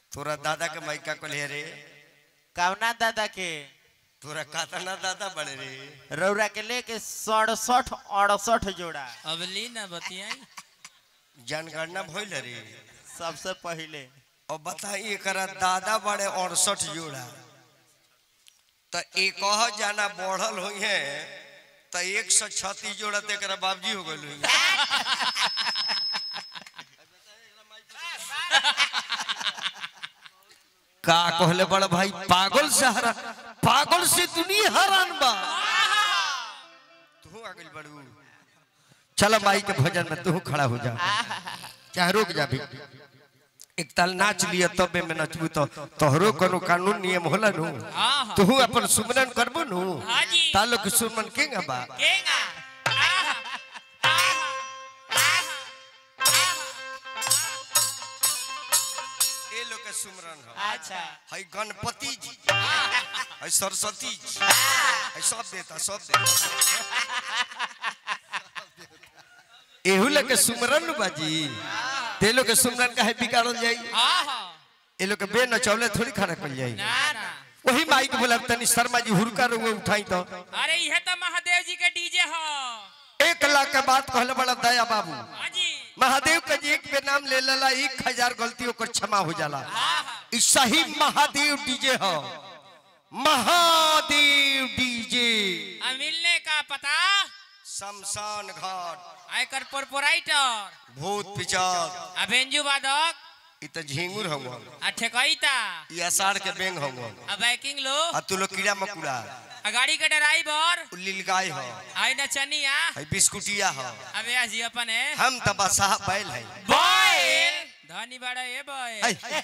तोरा दादा के माइका कहले रे कवना दादा के तोरा कातना दादा बड़े रे रौरा के लेके सड़सठ अड़सठ जोड़ा अब ली ना बतियाई जनगणना भइल रे सबसे पहले और बताई एकरा दादा बड़े अड़सठ जोड़ा तो एक जाना बढ़ल हुई है तो एक सौ छत्तीस जोड़ा तो एकरा बाबजी हो गल हुई का कहले बड़ा भाई पागल से हरा पागल से दुनिया हैरान बा तू आ गइल बड़ू चल माई के भजन में तू खड़ा हो जा चाहे रुक जा भी एक ताल नाच लिया तबे में नचबू तो तोहरो कोनो कानून नियम होला नु हाँ हाँ तू अपन सुमरन करबो नु हाँ जी। तालो के सुमन केंगा बा केगा आहा, आहा, ए लोग के सुमरन हो अच्छा हई गणपति जी हई सरस्वती जी हई सब देता सब देता एहू लोग के सुमरन नु बाजी ते लोग के सुमरन काहे बिगाड़ल जाई आहा, ए लोग के बे नचौले थोड़ी खाना कल जाई ना ना वही माई के बोला तनी शर्मा जी हुरका रुए उठाई तो अरे यह तो महादेव जी के डीजे हो एक लाख के बात कहले बड़ा दया बाबू हाँ जी महादेव के जी एक पे नाम ले लेला एक हजार गलतियों को क्षमा हो जाला आहा, ई सही महादेव डीजे हो महादेव डीजे आ मिलने का पता शमशान घाट आयकर प्रोपराइटर भूत पिचार आ बेंजू वादक ई त झिंगुर हवन आ ठेकैता ई असार के बेंग हवन आ बैकिंग लो आ तू लोग कीड़ा मकुड़ा आ गाड़ी के ड्राइवर उ लीलगाय हो आई नचनिया हई बिस्कुटिया हो अबे जी अपन है हम त बसाह बैल है बॉय धनी बड़ा ये बॉय आई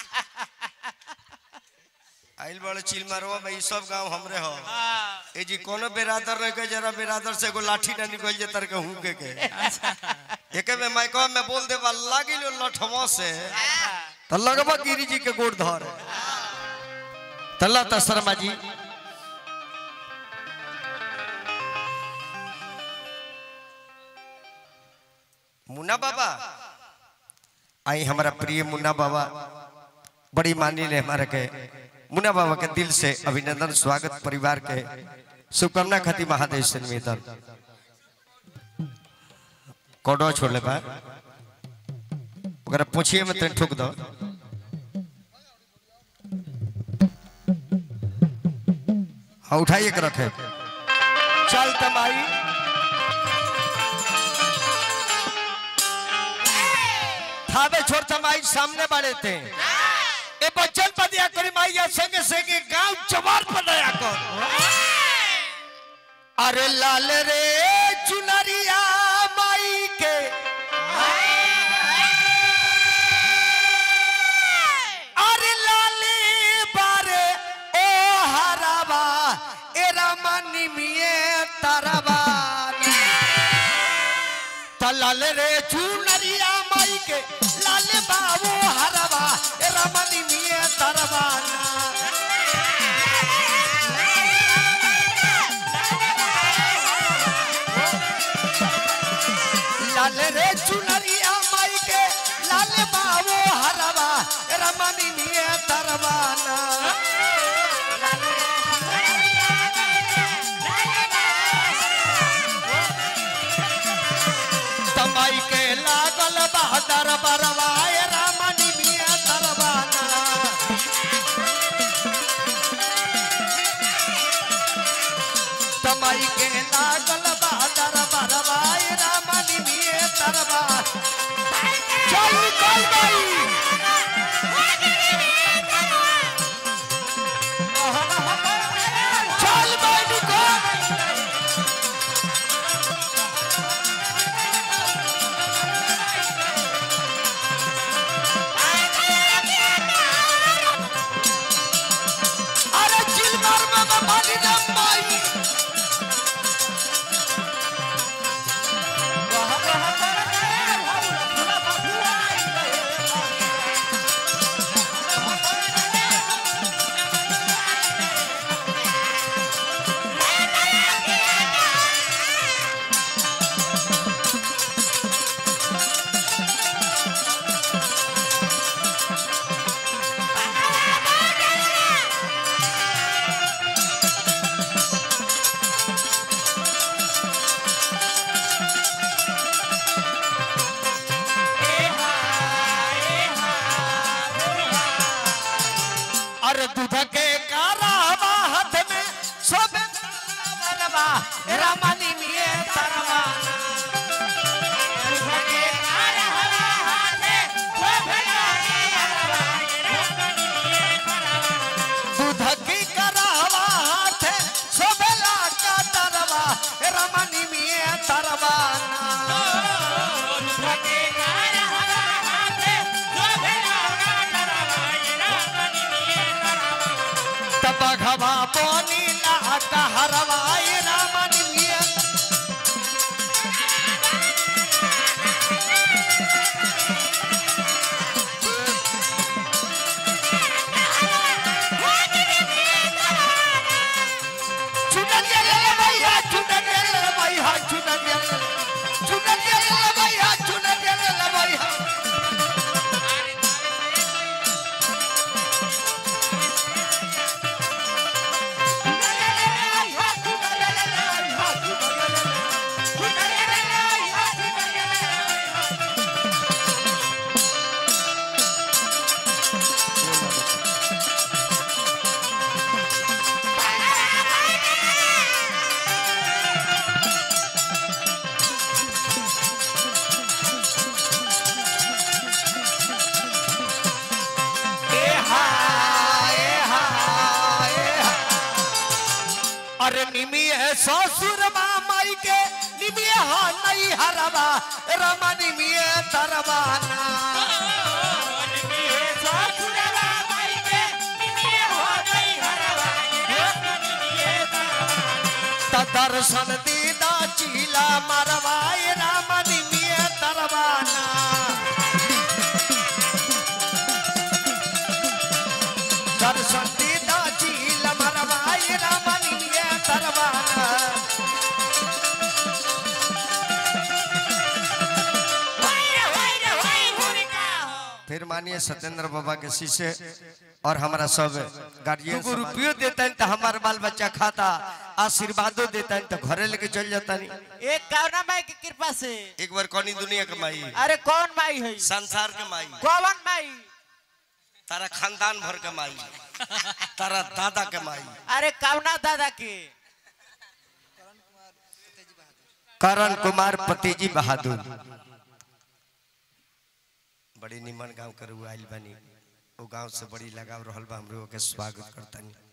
आइल बड़े चिल मारवा भाई सब गांव हमरे हो ए जी कोनो बेरादर रह के जरा बेरादर से एगो लाठी ना निकल जे तर के हुके के एके में माइको में बोल देबा लागी लो लठवा से त लगबा गिरी जी के गोड़ धर तल्ला त शर्मा जी मुन्ना बाबा आई हमारा प्रिय मुन्ना बाबा बड़ी मानी ले हमारे के मुन्ना बाबा के दिल से अभिनंदन स्वागत परिवार के शुभकामना खाती महादेव से निवेदन कोडो छोड़ ले बा ओकरा पूछिए में तन ठोक दो हाँ उठाइए के रखे चल तमाई थावे छोड़ तमाई सामने वाले थे ए बच्चन पर दिया करी माई या संगे संगे गांव चमार पर दया कर अरे लाल रे चुनरिया माई के अरे लाले बारे ओ हराबा एरा मनी मिए तरबा तलाल रे चुनरिया माई के लाल बाबू हरबा ए रमनी मिए तरबाना लाल रे चुनरिया माई के लाल बाबू हरबा ए रमनी मिए तरबाना तमाई के लागल बहदर बरवाए रामनी मिया तरबाना तमाई के लागल बहदर बरवाए रामनी मिया तरबाना चल निकल गई चल भाई निकल अरे चिलमार में पानी ना पाई अरे दूध के कारावा हाथ में सोबे तरवा रामानी में तरवा दूध की करावा हाथ सोबेला का तरवा रामानी में तरवा तब घवा बोनी ला कहरवाई रामानी में चुनरिया ले ले भैया चुनरिया ले ले भैया चुनरिया ले ले चुनरिया ले ले भैया चुनरिया ले ले भैया ए हा ए हा ए हा अरे निमी है ससुर माई के निमी हा नहीं हरवा रमा निमी है तरवाना त दर्शन दीदा चीला मरवाए रामा निमी है तरवाना दर्शन दीदा चीला मरवाए रामा निमी है तरवाना फिर मानिए सत्येंद्र बाबा के शीशे और हमारा सब गार्जियन को रुपयो देता है तो हमारा बाल बच्चा खाता आशीर्वादो देता है तो घरे लेके चल जाता नहीं एक कौना माई की कृपा से एक बार कौनी दुनिया के माई अरे कौन माई है संसार के माई कौन माई तारा खानदान भर के माई तारा दादा के माई अरे कौना दादा के करण कुमार पतेजी बहादुर बड़ी निमन गांव करू आइल बनी वो गांव से बड़ी लगाव रहल बा हमरो के स्वागत करतानी